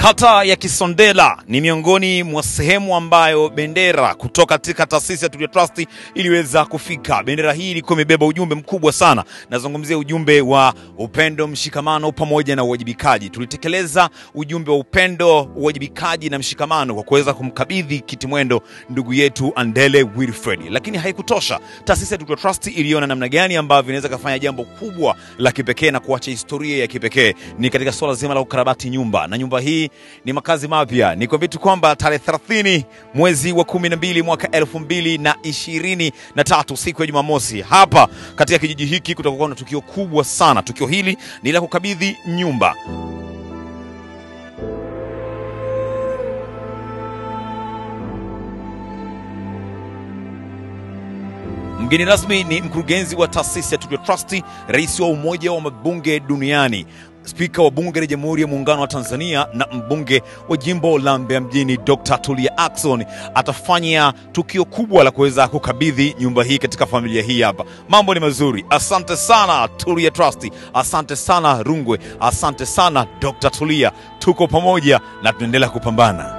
Kata ya Kisondela ni miongoni mwa sehemu ambayo bendera kutoka katika taasisi ya Tulia Trust iliweza kufika. Bendera hii ilikuwa imebeba ujumbe mkubwa sana, nazungumzia ujumbe wa upendo, mshikamano pamoja na uwajibikaji. Tulitekeleza ujumbe wa upendo, uwajibikaji na mshikamano kwa kuweza kumkabidhi kiti mwendo ndugu yetu Andele Wilfred, lakini haikutosha. Taasisi ya Tulia Trust iliona namna gani ambavyo inaweza kufanya jambo kubwa la kipekee na kuacha historia ya kipekee, ni katika swala zima la ukarabati nyumba, na nyumba hii ni makazi mapya. Nikwambie tu kwamba tarehe 30 mwezi wa 12 mwaka 2023 siku ya Jumamosi, hapa katika kijiji hiki kutakuwa na tukio kubwa sana. Tukio hili ni la kukabidhi nyumba Mgeni rasmi ni mkurugenzi wa taasisi ya Tulia Trust, rais wa Umoja wa Mabunge Duniani, spika wa Bunge la Jamhuri ya Muungano wa Tanzania na mbunge wa jimbo la Mbeya Mjini, Dr. Tulia Ackson atafanya tukio kubwa la kuweza kukabidhi nyumba hii katika familia hii hapa. Mambo ni mazuri. Asante sana Tulia Trust, asante sana Rungwe, asante sana Dr. Tulia. Tuko pamoja na tunaendelea kupambana.